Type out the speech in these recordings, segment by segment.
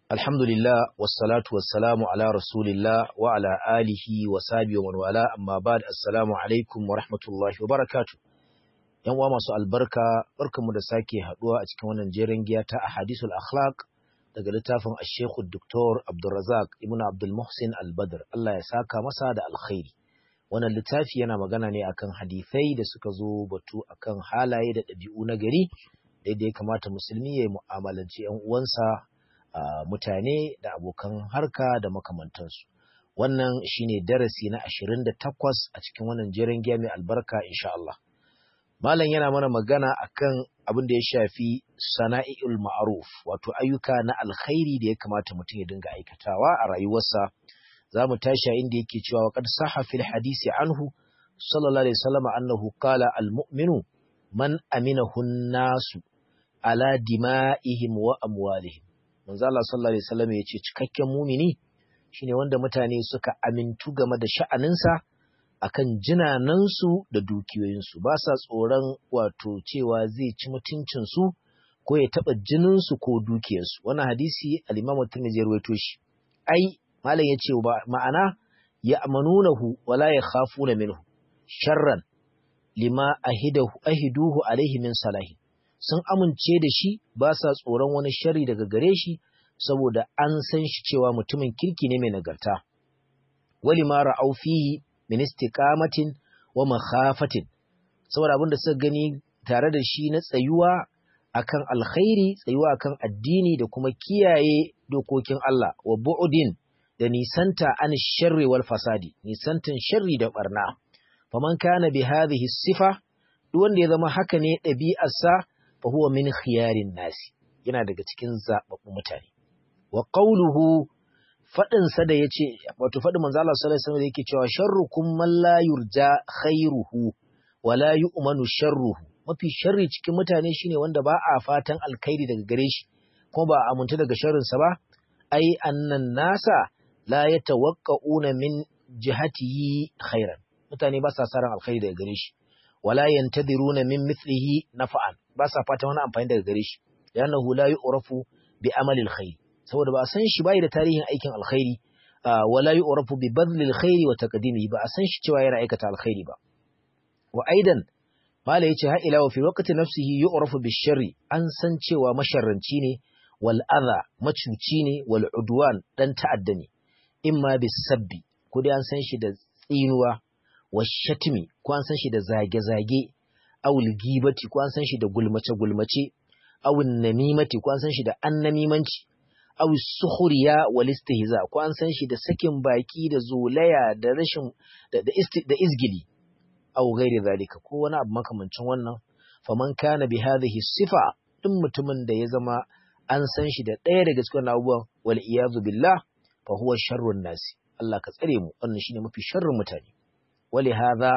Alhamdulillah, wassalatu wassalamu ala Rasulillah wa ala alihi wa sabi wa wala amma ba da assalamu alaikum wa rahmatullahi wa barakatu. ‘Yan uwa masu albarka, barkanmu da sake haɗuwa a cikin wannan jerin giya ta a hadisul akhlaq daga littafin Ashekhu Dr. Abdulrazak Ibn Abdul Muhsin Al-Badr, Allah ya saka masa da alkhairi. Wannan littafi yana magana ne akan hadithai da suka zo batu akan halaye da ɗabi'u na gari, daidai kamata musulmi ya mu'amalanci ‘yan uwansa Uh, mutane da abokan harka da makamantansu. Wannan shine darasi na ashirin da takwas a cikin wannan jerin giya mai albarka insha Allah. Malam yana mana magana akan abin da ya shafi sana'i'ul ma'ruf wato ayyuka na alkhairi da ya kamata mutum ya dinga aikatawa a rayuwarsa. Za mu tashi inda yake cewa wa qad sahha fil hadisi anhu sallallahu alaihi wasallam annahu qala al mu'minu man aminahu nasu ala dima'ihim wa amwalihim manzo Allah sallallahu alaihi wasallam ya ce cikakken mumini shine wanda mutane suka amintu game da sha'aninsa akan jinanansu da dukiyoyinsu ba sa tsoron wato cewa zai ci mutuncinsu ko ya taɓa jininsu ko dukiyarsu wannan hadisi al-Imam Tirmidhi ya rawaito shi ai malam ya ce ma'ana ya amanunahu wala yakhafuna minhu sharran lima ahidahu ahiduhu alaihi min salahi sun amince da shi ba sa tsoron wani shari daga gare shi saboda an san shi cewa mutumin kirki ne mai nagarta. Wali ma ra'au fihi min istiqamatin wa makhafatin saboda abin da suka gani tare da shi na tsayuwa akan alkhairi tsayuwa akan addini da kuma kiyaye dokokin Allah wa bu'udin da nisanta an sharri wal fasadi nisantan sharri da barna faman kana bi hadhihi sifa duk wanda ya zama haka ne ɗabi'arsa fa huwa min khiyarin nasi yana daga cikin zababbun mutane wa qawluhu fadin sa da yace wato fadin manzo Allah sallallahu alaihi wasallam yake cewa sharrukum man la yurja khairuhu wa la yu'manu sharruhu mafi sharri cikin mutane shine wanda ba a fatan alkhairi daga gare shi kuma ba a amintu daga sharrin sa ba ai annan nasa la yatawaqqa'una min jihatihi khairan mutane ba sa saran alkhairi daga gare shi wala yantadiruna min mithlihi nafa'an ba sa fata wani amfani daga gare shi li'annahu la yu'rafu bi amali alkhair saboda ba a san shi bai da tarihin aikin alkhairi wala yu'rafu bi badli alkhair wa taqdimihi ba a san shi cewa yana aikata alkhairi ba wa aidan mala yace ha ila wa fi waqti nafsihi yu'rafu bi sharri an san cewa masharranci ne wal adha macuci ne wal udwan dan ta'adda ne imma bis sabbi ko dai an san shi da tsinuwa washatmi ko an san shi da zage-zage awul gibati ko an san shi da gulmace-gulmace awul namimati ko an san shi da annamimanci awul sukhriya wal istihza ko an san shi da sakin baki da zolaya da rashin da da, da izgili aw ghairi zalika ko wani abu makamancin wannan faman kana bi hadhihi sifa din mutumin da ya zama an san shi da ɗaya daga cikin abubuwan wal iyazu billah fa huwa sharrun nasi Allah ka tsare mu wannan shine mafi sharrin mutane ولهذا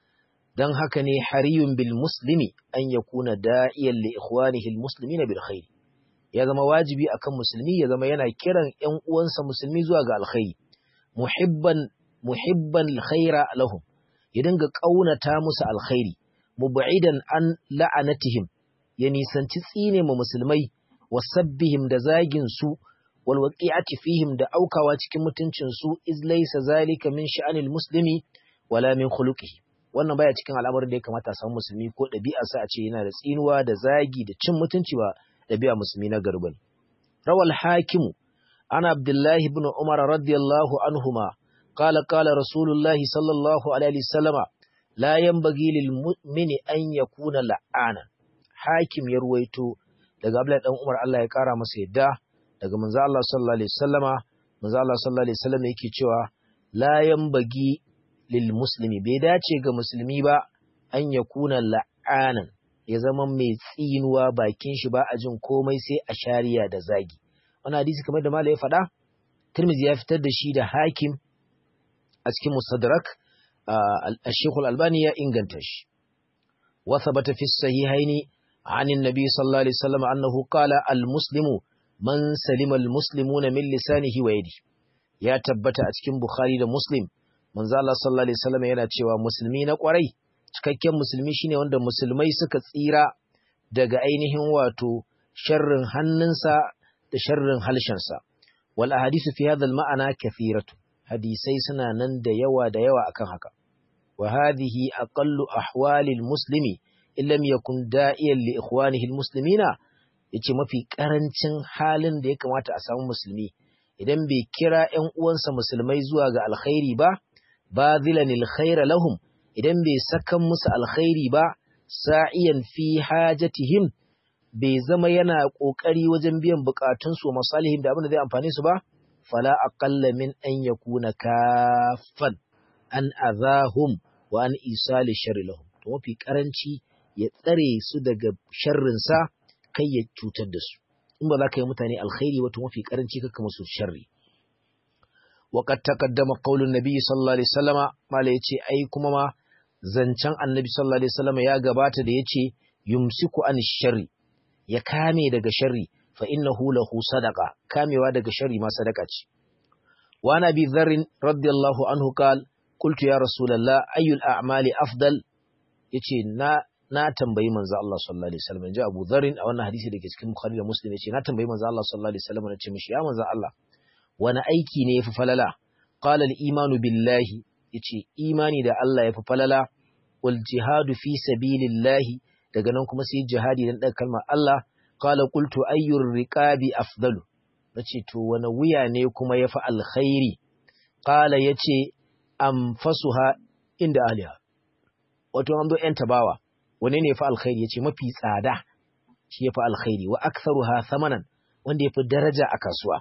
dan haka ne hariyun bil muslimi an yakuna da'iyan li ikhwanihi al muslimina bil khair ya zama wajibi akan musulmi ya zama yana kiran ƴan uwansa musulmi zuwa ga alkhairi muhibban muhibban alkhaira lahum ya dinga kaunata musu alkhairi mub'idan an la'anatihim ya nisanci tsine ma musulmai wasabbihim da zagin su wal waqi'ati fihim da aukawa cikin mutuncin su iz laysa zalika min sha'anil muslimi wala min khuluqihi wannan baya cikin al'amarin da ya kamata a samu musulmi ko ɗabi'arsa a ce yana da tsinuwa da zagi da cin mutunci ba ɗabi'a musulmi na garba ne rawal hakimu ana abdullahi ibn umar radiyallahu anhuma qala qala rasulullahi sallallahu alaihi wasallama la yanbaghi lil mu'mini an yakuna la'ana hakim ya ruwaito daga abdullahi dan umar Allah ya kara masa yadda daga manzo Allah sallallahu alaihi wasallama manzo Allah sallallahu alaihi wasallama yake cewa la yanbaghi lil muslimi bai dace ga musulmi ba an ya kuna la'anan ya zama mai tsinuwa bakin shi ba a jin komai sai a shari'a da zagi wani hadisi kamar da malai ya faɗa Tirmidhi ya fitar da shi da hakim a cikin mustadrak al-Sheikh al-Albani ya inganta shi wa thabata fi sahihaini عن النبي صلى الله عليه وسلم أنه قال المسلم من سلم المسلمون من لسانه ويده يا تبت أتكين بخاري da Muslim manzo Allah sallallahu alaihi wasallam yana cewa musulmi na kwarai cikakken musulmi shine wanda musulmai suka tsira daga ainihin wato sharrin hannunsa da sharrin halshensa wal ahadithu fi hadha al ma'ana kathiratu hadisai suna nan da yawa da yawa akan haka wa hadhihi aqallu ahwali al muslimi illam yakun da'iyan li ikhwanihi al muslimina yace mafi karancin halin da ya kamata a samu musulmi idan bai kira ƴan uwansa musulmai zuwa ga alkhairi ba bazilan alkhaira lahum idan bai sakan musu alkhairi ba sa'iyan fi hajatihim bai zama yana kokari wajen biyan bukatun su masalihim da abin da zai amfane su ba fala aqalla min an yakuna kaffan an azahum wa an isali sharri lahum to mafi karanci ya tsare su daga sharrin sa kai ya cutar da su in ba za ka yi mutane alkhairi wato mafi karanci kakka musu sharri وقد تقدم قول النبي صلى الله عليه وسلم mala yace ai kuma ma zancen annabi sallallahu alaihi wasallam ya gabata da yace yumsiku an sharri ya kame daga sharri fa innahu lahu sadaqa kamewa daga sharri ma sadaka ce wa nabi dharr radiyallahu anhu qal qultu ya rasulullah ayyul a'mali afdal yace na na tambayi manzo Allah sallallahu alaihi wasallam ji Abu Dharr a wannan hadisi da ke cikin Bukhari da Muslim yace na tambayi manzo Allah sallallahu alaihi wasallam na ce mishi ya manzo Allah wani aiki ne yafi falala qala al-imanu billahi yace imani da Allah yafi falala wal jihadu fi sabilillahi daga nan kuma sai jihadi dan daga kalmar Allah qala qultu ayyur riqabi afdalu nace to wani wuya ne kuma yafi alkhairi qala yace anfasuha inda aliha wato an zo yan tabawa wane ne yafi alkhairi yace mafi tsada shi yafi alkhairi wa aktharuha thamanan wanda yafi daraja a kasuwa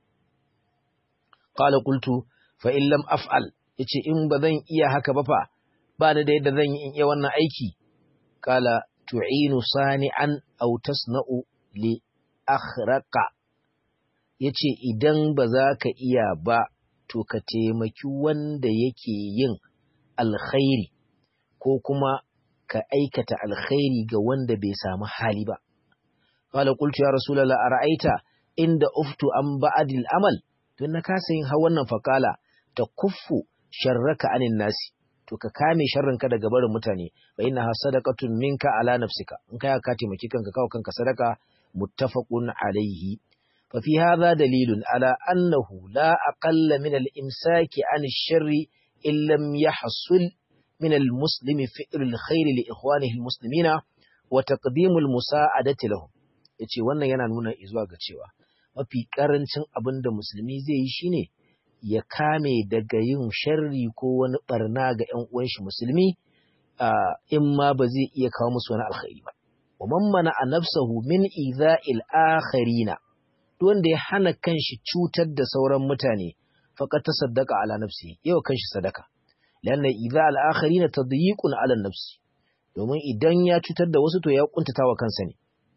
qala qultu fa in lam af'al yace in ba zan iya haka ba fa ba da yadda zan yi in iya wannan aiki qala tu'inu sani'an aw tasna'u li akhraqa yace idan ba za ka iya ba to ka taimaki wanda yake yin alkhairi ko kuma ka aikata alkhairi ga wanda bai samu hali ba qala qultu ya rasulullah ara'aita inda uftu an ba'dil amal don na kasa yin ha wannan fakala ta kuffu sharraka anin nasi to ka kame sharrinka daga barin mutane fa inna sadaqatun minka ala nafsika in kai ka taimaki kanka kawo kanka sadaka muttafaqun alaihi fa fi hadha dalilun ala annahu la aqalla min al-imsaki an ash-sharri in lam yahsul min al-muslimi fi'l al-khair li ikhwanihi al-muslimina wa taqdim al-musa'adati lahum yace wannan yana nuna izuwa ga cewa mafi ƙarancin abin da musulmi zai yi shine ya kame daga yin sharri ko wani barna ga ‘yan uwanshi musulmi in ma ba zai iya kawo musu wani alkhairi ba. Wa mana a nafsahu min iza'il akharina duk wanda ya hana kanshi cutar da sauran mutane faqad tasaddaqa ala nafsi yau kanshi sadaka lanna iza'il akharina tadyiqun ala nafsi domin idan ya cutar da wasu to ya kuntata wa kansa ne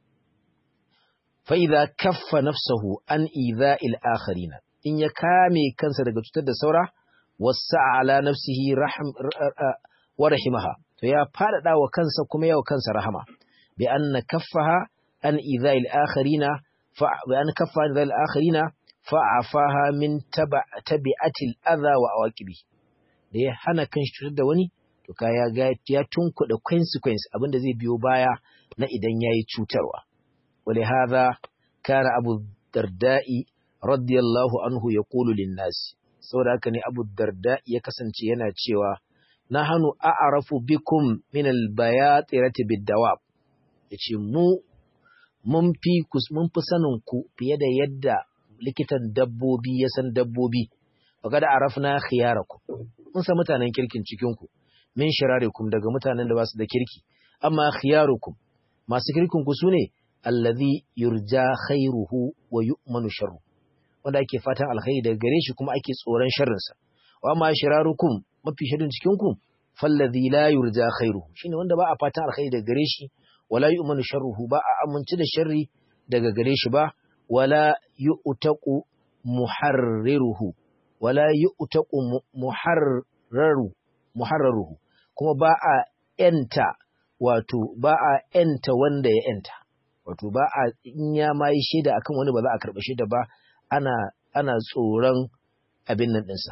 fa'iza kaffa nafsahu an iza'il akharina in ya kame kansa daga cutar da saura wasa ala nafsihi wa rahimaha to ya faɗaɗa wa kansa kuma yawa kansa rahama bi anna kaffaha an iza'il akharina fa bi an kaffa an iza'il akharina fa'afaha min tabi'atil adha wa awaqibi da ya hana kanshi cutar da wani to kaya ga ya tunkuɗa consequence abinda zai biyo baya na idan yayi cutarwa ولهذا كان أبو الدرداء رضي الله عنه يقول للناس saboda haka ne Abu Darda ya kasance yana cewa nahanu a'rafu bikum min al-bayatirati bid-dawab yace mu mun fi mun fi sanin ku fiye da yadda likitan dabbobi ya san dabbobi faqad arafna khiyarakum mun san mutanen kirkin cikin ku min shirarikum daga mutanen da ba su da kirki amma khiyarukum masu kirkin ku sune alladhi yurja khairuhu wa yu'manu sharru wanda ake fatan alkhairi daga gare shi kuma ake tsoron sharrin sa wa ma shirarukum mafi shirin cikin ku falladhi la yurja khairuhu shine wanda ba a fatan alkhairi daga gare shi wala yu'manu sharruhu ba a amince da sharri daga gare shi ba wala yu'taqu muharriruhu wala yu'taqu muharraru muharraruhu kuma ba a enta wato ba a enta wanda ya enta wato ba a in ya ma yi shaida akan wani ba za a karɓi shaida ba ana ana tsoron abin nan ɗinsa.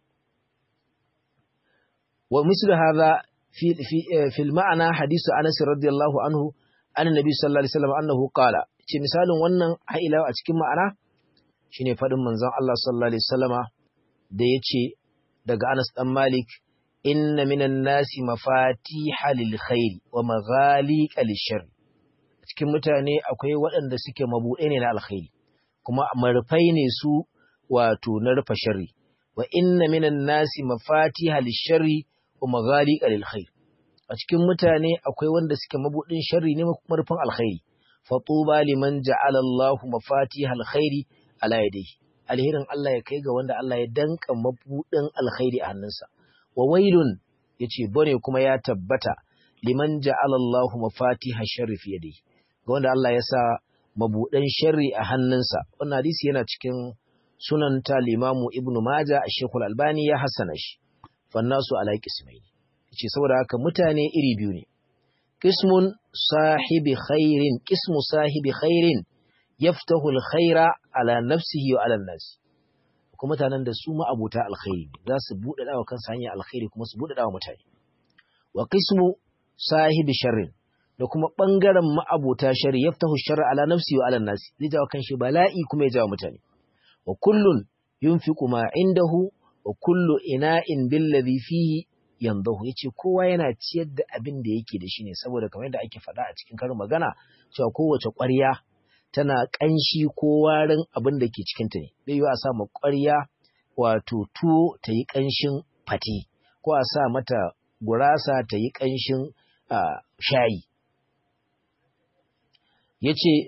Wa mislu hadha fi fi fi ma'ana hadisu Anas radiyallahu anhu an Nabi sallallahu alaihi wasallam annahu qala ce misalin wannan haila a cikin ma'ana shine faɗin manzon Allah sallallahu alaihi wasallama da yace daga Anas dan Malik inna minan nasi mafatiha lil khairi wa maghaliqa lishar cikin mutane akwai waɗanda suke mabuɗe ne na alkhairi kuma marfai ne su wato na rufe sharri wa inna minan nasi mafatiha lisharri wa maghaliqa lil khair a cikin mutane akwai wanda suke mabudin sharri ne marfin alkhairi fa tuba liman ja'ala Allah mafatiha alkhairi ala yadihi alherin Allah ya kai ga wanda Allah ya danka mabudin alkhairi a hannunsa wa wailun yace bane kuma ya tabbata liman ja'ala Allah mafatiha sharri fi yadihi ga wanda Allah ya sa mabudan sharri a hannunsa wannan hadisi yana cikin sunan ta limamu ibnu maja a shekul albani ya hassana shi fannasu ala qismaini yace saboda haka mutane iri biyu ne qismun sahibi khairin qismu sahibi khairin yaftahu alkhaira ala nafsihi wa ala nas kuma mutanen da su ma'abuta alkhairi za su bude dawa kansu hanyar alkhairi kuma su bude dawa mutane wa qismu sahibi sharrin da kuma bangaren ma'abuta sharri yaftahu sharra ala nafsihi wa ala nas zai jawo kanshi bala'i kuma ya jawo mutane wa kullun yunfiqu ma indahu wa kullu ina'in billadhi fihi yandahu yace kowa yana ciyar da abin da yake da shi ne saboda kamar yadda ake faɗa a cikin karin magana cewa kowace ƙwarya tana ƙanshi ko warin abin da ke cikin ta ne bai yiwu a sa ma ƙwarya wato tuwo ta yi ƙanshin fate ko a sa mata gurasa ta yi ƙanshin shayi yace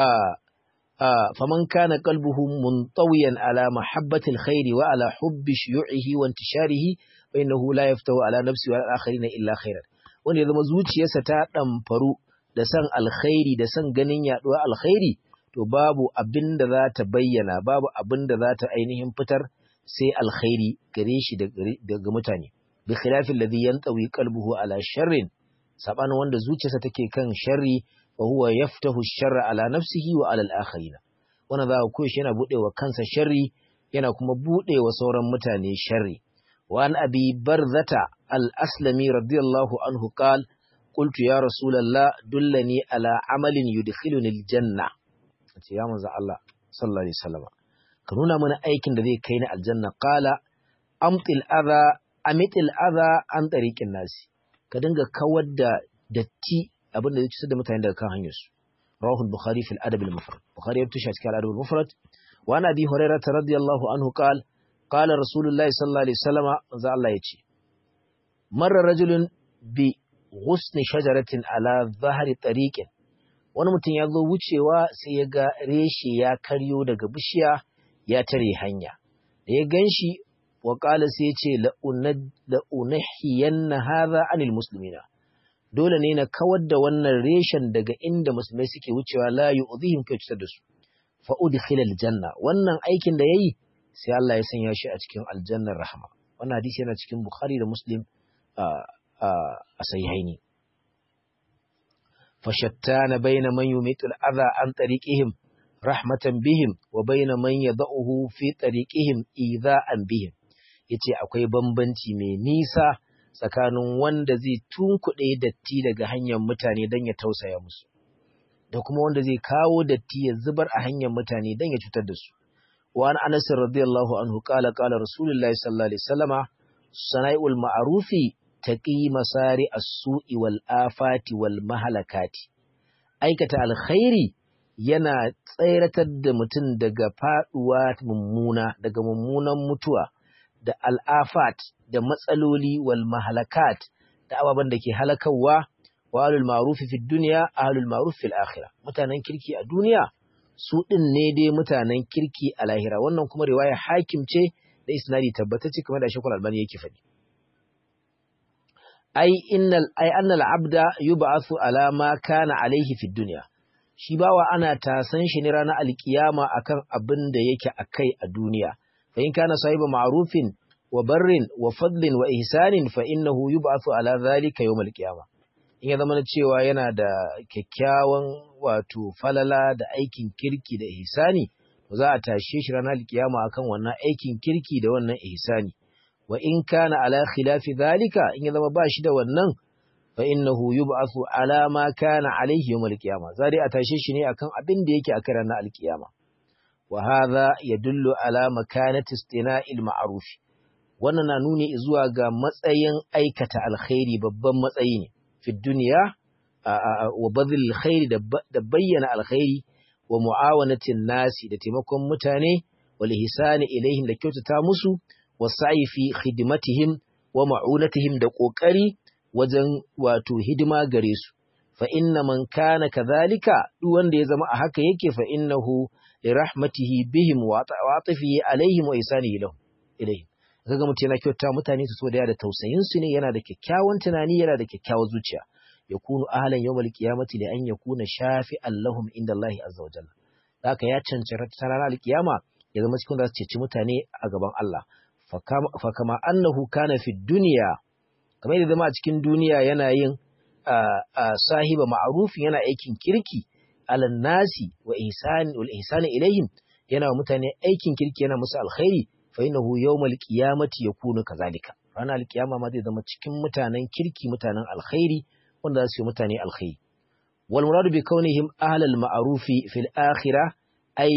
فمن كان قلبه منطويا على محبة الخير وعلى حب شيوعه وانتشاره فإنه لا يفتو على نفسه وعلى الآخرين إلا خيرا wanda ya zama zuciyarsa ta ɗamfaru da san alkhairi da san ganin yaɗuwa alkhairi to babu abin da za ta bayyana babu abin da za ta ainihin fitar sai alkhairi gare shi daga mutane bi khilafin ladhi yantawi qalbuhu ala sharrin sabanin wanda zuciyarsa take kan sharri وهو يفتح الشر على نفسه وعلى الآخرين wannan za ku koyi yana bude wa kansa sharri yana kuma bude wa sauran mutane sharri wa an abi barzata al-aslami radiyallahu anhu qal qultu ya rasulullah dullani ala amalin yudkhiluni al-janna ce ya manzo Allah sallallahu alaihi wasallam ka nuna mana aikin da zai kai ni aljanna qala amtil adha amitil adha an tariqin nasi ka dinga kawar da datti abin da zai cutar da mutane daga kan hanyarsu rawahu al-bukhari fi al-adab al-mufrad bukhari ya tushe cikin al-adab al-mufrad wa ana bi hurairah radiyallahu anhu qala qala rasulullahi sallallahu alaihi wasallama manzo Allah yace marra rajulun bi ghusni shajaratin ala dhahri tariqin wani mutum ya zo wucewa sai ya ga reshe ya karyo daga bishiya ya tare hanya da ya ganshi wa qala sai ya ce la unahiyanna hadha anil muslimina dole ne na kawar da wannan reshen daga inda musulmai suke wucewa la yu'dhihim kai cutar da su fa udkhila aljanna wannan aikin da yayi sai Allah ya sanya shi a cikin aljannar rahma wannan hadisi yana cikin bukhari da muslim a sahihaini fashattana baina man yumitul adha an tariqihim rahmatan bihim wa baina man yad'uhu fi tariqihim idha'an bihim yace akwai bambanci mai nisa tsakanin wanda zai tunkuɗe datti daga hanyar mutane don ya tausaya musu da kuma wanda zai kawo datti ya zubar a hanyar mutane don ya cutar da su wa an anas radiyallahu anhu qala qala rasulullahi sallallahu alaihi wasallama sana'ul ma'rufi taqi masari as-su'i wal afati wal mahalakati aikata alkhairi yana tsairatar da mutum daga faduwa mummuna daga mummunan mutuwa da al'afat da matsaloli wal mahalakat da ababen da ke halakawa wa alul ma'rufi fi duniya ahlul ma'ruf fil akhirah mutanen kirki a duniya su din ne dai mutanen kirki a lahira wannan kuma riwaya hakim ce da isnadi tabbatacce kamar da shekul albani yake faɗi ai innal ai annal abda yub'athu ala ma kana alaihi fi dunya shi bawa ana tasan shi ne ranar alkiyama akan abin da yake akai a duniya fa in kana sahiba ma'rufin wa barrin wa fadlin wa ihsanin fa innahu yub'athu ala dhalika yawm alqiyama in ya zama cewa yana da kyakkyawan wato falala da aikin kirki da ihsani za a tashe shi ranar alkiyama akan wannan aikin kirki da wannan ihsani wa in kana ala khilafi dhalika in ya zama ba shi da wannan fa innahu yub'athu ala ma kana alayhi yawm al-qiyamah zai a tashe shi ne akan abin da yake akan ranar al-qiyama wa hadha yadullu ala makanati istina'il ma'ruf wannan na nuni zuwa ga matsayin aikata alkhairi babban matsayi ne fi duniya wa badhil alkhairi da bayyana alkhairi wa mu'awanatin nasi da taimakon mutane wal ihsani ilaihim da kyautata musu wa sa'i fi khidmatihim wa ma'unatihim da kokari wajen wato hidima gare su fa inna man kana kadhalika duk wanda ya zama a haka yake fa innahu li rahmatihi bihim wa ta'atifihi alaihim wa ihsanihi lahum ilaihim kaga mutum yana kyauta mutane su so da da tausayin su ne yana da kyakkyawan tunani yana da kyakkyawar zuciya yakunu ahlan yawmal qiyamati li an yakuna shafi'an lahum inda Allah azza wa jalla haka ya cancanta ranar alkiyama ya zama cikin da su ceci mutane a gaban Allah fa kama annahu kana fi dunya kamar yadda zama a cikin duniya yana yin sahiba ma'rufin yana aikin kirki alan nasi wa ihsani wal ihsani ilaihim yana mutane aikin kirki yana musu alkhairi fa innahu yawmal qiyamati yakunu kazalika ranar alkiyama ma zai zama cikin mutanen kirki mutanen alkhairi wanda za su yi mutane alkhairi wal muradu bi kaunihim ahlal ma'rufi fil akhirah ay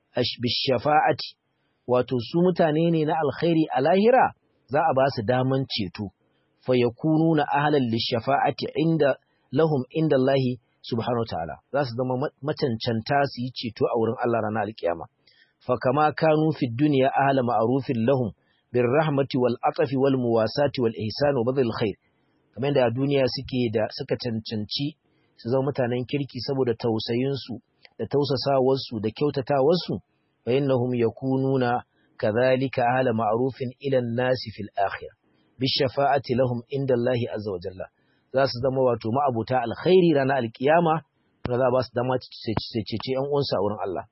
bishafa'ati wato su mutane ne na alkhairi a lahira za a ba su daman ceto fa yakununa ahlan lishafa'ati inda lahum inda Allah subhanahu wa ta'ala za su zama macancanta su yi ceto a wurin Allah ranar alkiyama fa kama kanu fi dunya ahla ma'rufin lahum bir rahmati wal atafi wal muwasati wal ihsan wa badal khair kamar da a duniya suke da suka cancanci su zama mutanen kirki saboda tausayin su da tausasawar su da kyautatawar su fa innahum yakununa kadhalika ahla ma'rufin ila an-nasi fil akhirah bi shafa'ati lahum inda Allah azza wa jalla za su zama wato ma'abuta alkhairi ranar alkiyama da za ba su dama cece yan uwansu a wurin Allah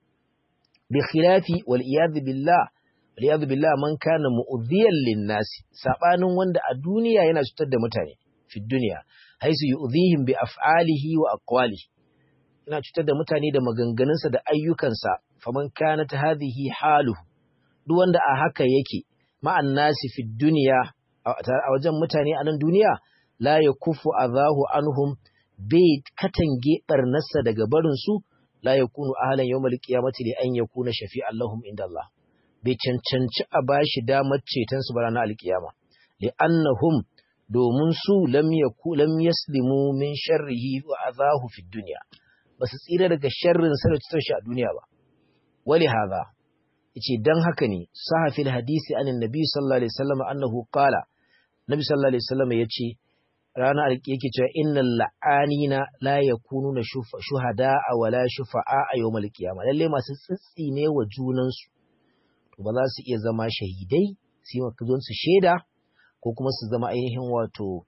bi khilafi wal iyad billah wal iyad billah man kana mu'dhiyan lin nasi sabanin wanda a duniya yana cutar da mutane fi duniya haisu yu'dhihim bi af'alihi wa aqwalihi yana cutar da mutane da maganganunsa da ayyukansa faman kanat hadhihi haluhu duk wanda a haka yake ma'an nasi fi duniya a wajen mutane a nan duniya la yakufu azahu anhum bai katange barnarsa daga barin su la yakunu ahlan yawmal qiyamati li an yakuna shafi'an lahum inda Allah bai cancanci a bashi damar ceton su bara na alkiyama li annahum domin su lam yaku lam yaslimu min sharrihi wa azahu fi dunya basu tsira daga sharrin sa da cutar shi a duniya ba wali hadha yace dan haka ne sahafil hadisi anin nabi sallallahu alaihi wasallam annahu qala nabi sallallahu alaihi wasallam yace rana yake cewa innal la'anina la yakununa shuhada wala shufa'a a yawmal qiyama lalle masu tsitsi ne wa junan su to ba za su iya zama shahidai su yi su sheda ko kuma su zama ainihin wato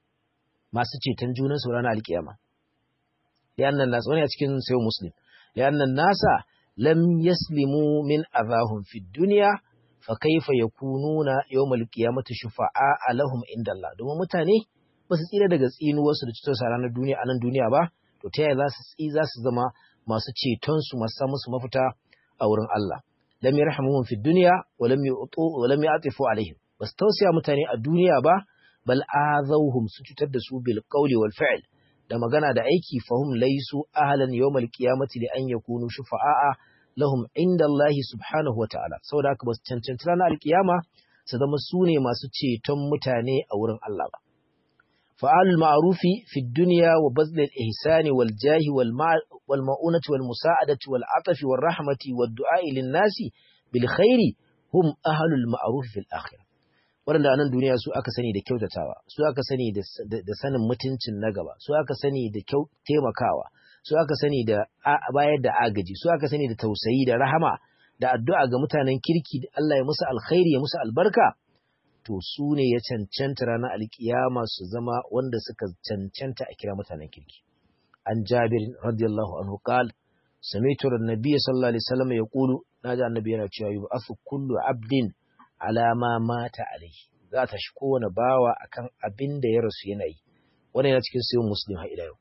masu ceton junan su ranar alkiyama li'annan nas wani a cikin sayo muslim li'annan nasa lam yaslimu min azahum fid dunya fa kaifa yakununa yawmal qiyamati shufa'a lahum inda Allah domin mutane ba su tsira daga tsinuwarsu da cutarsa a ranar duniya a nan duniya ba to ta yaya za su tsi za su zama masu ceton su masu musu mafita a wurin Allah lam yarhamuhum fid dunya wa lam yu'tu wa lam ya'tifu alaihim bas tausiya mutane a duniya ba bal azawhum su cutar da su bil qawli wal fi'l da magana da aiki fahum laysu ahlan yawmal qiyamati li an yakunu shufa'a lahum inda Allah subhanahu wa ta'ala saboda haka ba su cancanci ranar alkiyama su zama su ne masu ceton mutane a wurin Allah ba فعل المعروف في الدنيا وبذل الإحسان والجاه والمؤونة والمساعدة والعطف والرحمة والدعاء للناس بالخير هم أهل المعروف في الآخرة waɗanda a nan duniya su aka sani da kyautatawa su aka sani da sanin mutuncin na gaba su aka sani da taimakawa su aka sani da bayar da agaji su aka sani da tausayi da rahama da addu'a ga mutanen kirki da Allah ya musu alkhairi ya musu albarka to su ne ya cancanta ranar alkiyama su zama wanda suka cancanta a kira mutanen kirki an jabir radiyallahu anhu qal sami'tu an-nabiy sallallahu alaihi wasallam yaqulu naji annabi yana cewa yub'athu kullu abdin ala ma mata alaihi za ta shi kowane bawa akan abin da ya rasu yana yi wannan yana cikin sayin muslim har ila yau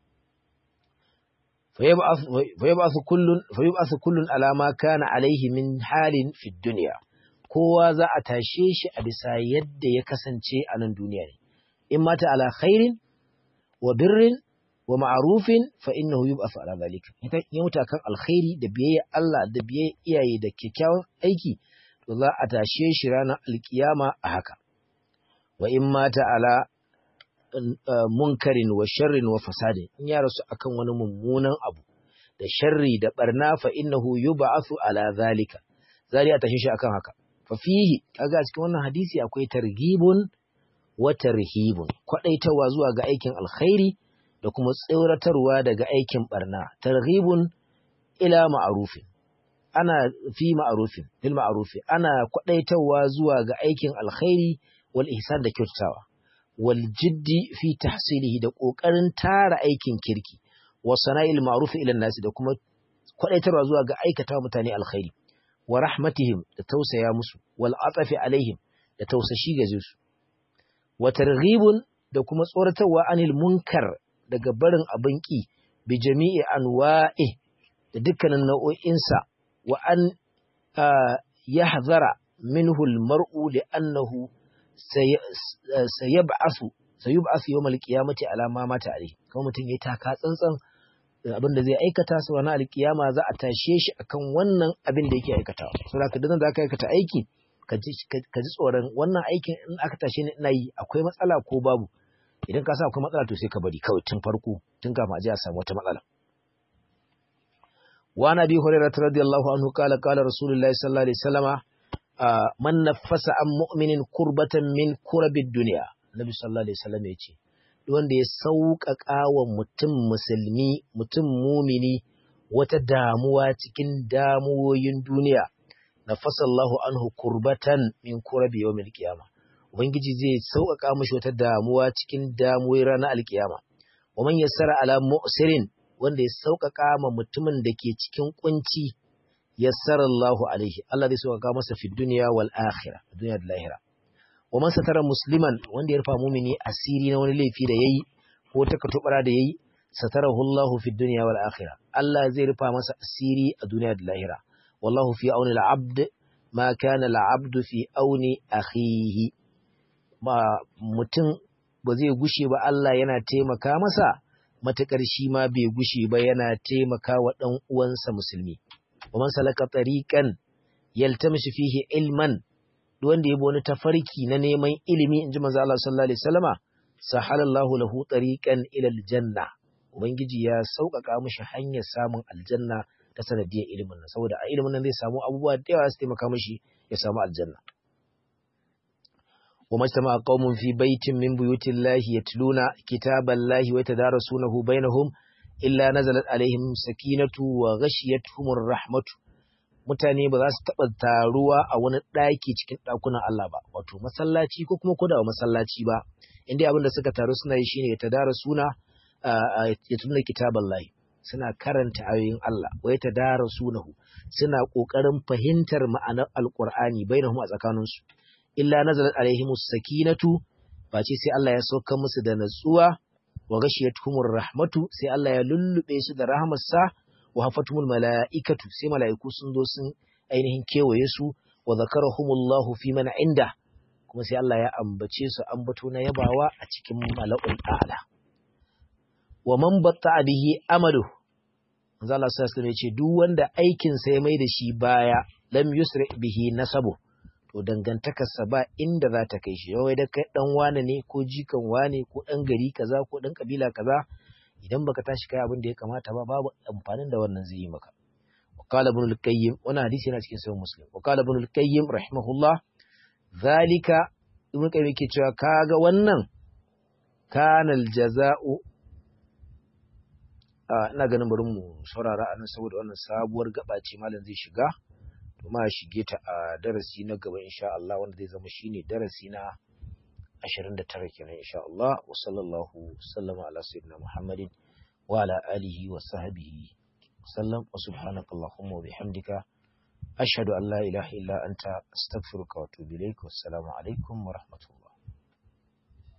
fayab'athu kullun fayab'athu kullun ala ma kana alaihi min halin fi dunya kowa za a tashe shi a bisa yadda ya kasance a nan duniya ne in mata ala khairin wa birrin wa ma'rufin fa innahu yub'athu ala zalika ya mutu kan alkhairi da biyayya Allah da biyayya iyaye da kyakkyawan aiki to za a tashe shi ranar alkiyama a haka wa in mata ala munkarin wa sharrin wa fasadin in ya rasu akan wani mummunan abu da sharri da barna fa innahu yub'athu ala zalika zari a tashe shi akan haka fa fihi kaga cikin wannan hadisi akwai targhibun wa tarhibun kwadaitawa zuwa ga aikin alkhairi da kuma tsoratarwa daga aikin barna targhibun ila ma'rufin ana fi ma'rufin bil ma'rufi ana kwadaitawa zuwa ga aikin alkhairi wal ihsan da kyautatawa wal jiddi fi tahsilihi da kokarin tara aikin kirki wa sana'il ma'ruf ila nasi da kuma kwadaitarwa zuwa ga aikata mutane alkhairi wa rahmatihim da tausaya musu wal atafi alaihim da tausashi ga su wa targhibun da kuma tsoratarwa anil munkar daga barin abin ki bi jami'i anwa'i da dukkanin nau'o'insa wa an yahzara minhu al-mar'u li'annahu sayab'asu sayub'asu yawmal qiyamati ala ma mata alayhi kuma mutum yayi taka tsantsan abin da zai aikata su wani alkiyama za a tashe shi akan wannan abin da yake aikatawa saboda ka dana da aka aikata aiki ka ji tsoron wannan aikin in aka tashe ni ina yi akwai matsala ko babu idan ka sa akwai matsala to sai ka bari kawai tun farko tun kafin a je a samu wata matsala wa nabi hurairah radiyallahu anhu qala qala rasulullahi sallallahu alaihi wasallama man nafasa an mu'minin kurbatan min kurabid dunya nabi sallallahu alaihi wasallam ya ce wanda ya sauƙaƙa wa mutum musulmi mutum mumini wata damuwa cikin damuwoyin duniya na fasallahu anhu kurbatan min kurabi yawmil qiyama ubangiji zai sauƙaƙa mashi wata damuwa cikin damuwoyin ranar alkiyama wa man yassara ala mu'sirin wanda ya sauƙaƙa ma mutumin da ke cikin kunci yassara Allahu alaihi Allah zai sauƙaƙa masa fi dunya wal akhirah duniya da lahira wa man satara musliman wanda ya rufa mumini asiri na wani laifi da yayi ko ta katubara da yayi satarahu Allah fi dunya wal akhirah Allah zai rufa masa asiri a duniya da lahira wallahu fi auni al-abd ma kana al-abd fi auni akhihi ma mutum ba zai gushe ba Allah yana taimaka masa matakar shi ma bai gushe ba yana taimaka wa dan uwansa musulmi wa man salaka tariqan yaltamisu fihi ilman wanda ya bi wani tafarki na neman ilimi in ji manzo Allah sallallahu alaihi wasallama sahalallahu lahu tariqan ila aljanna ubangiji ya sauƙaƙa mishi hanyar samun aljanna ta sanadiyar ilimin nan saboda a ilimin nan zai samu abubuwa da yawa su taimaka mishi ya samu aljanna wa majtama qaumun fi baitin min buyutillahi yatluna kitaballahi wa yatadarasunahu bainahum illa nazalat alaihim sakinatu wa ghashiyatuhumur rahmatu mutane ba za su taɓa taruwa a wani ɗaki cikin ɗakunan Allah ba, wato masallaci ko kuma koda masallaci ba, inda abin da suka taru suna yi shi ne ya tadara suna ya tuna kitaban layi, suna karanta ayoyin Allah, wai ta dara sunahu, suna ƙoƙarin fahimtar ma'anar Alƙur'ani bai a tsakaninsu. Illa nazalat alaihimus sakinatu, ba ce sai Allah ya sauka musu da natsuwa, wa gashiyatuhumur rahmatu, sai Allah ya lullube su da rahmarsa, wa hafatumul mala'ikatu sai mala'iku sun zo sun ainihin kewaye su wa zakarahumullahu fi man inda kuma sai Allah ya ambace su ambato na yabawa a cikin mala'ul a'la wa man batta bihi amalu manzo Allah sai ya ce duk wanda aikin sa ya mai da shi baya lam yusri bihi nasabu to dangantakarsa ba inda za ta kai shi yawai da kai dan wane ne ko jikan wane ko dan gari kaza ko dan kabila kaza idan baka tashi kai abin da ya kamata ba babu amfanin da wannan zai yi maka وقال ابن القيم وانا حديث yana cikin sahih muslim وقال ابن القيم رحمه الله ذلك ibn qayyim yake cewa kaga wannan kana aljaza'u ina ganin bari mu saurara anan saboda wannan sabuwar gaba ce malam zai shiga to ma shige ta a darasi na gaba insha Allah wanda zai zama shine darasi na 29 kenan insha Allah wa sallallahu sallama ala sayyidina Muhammadin wa ala alihi wa sahbihi sallam wa subhanaka allahumma wa bihamdika ashhadu an la ilaha illa anta astaghfiruka wa atubu ilaik wassalamu alaikum wa rahmatullah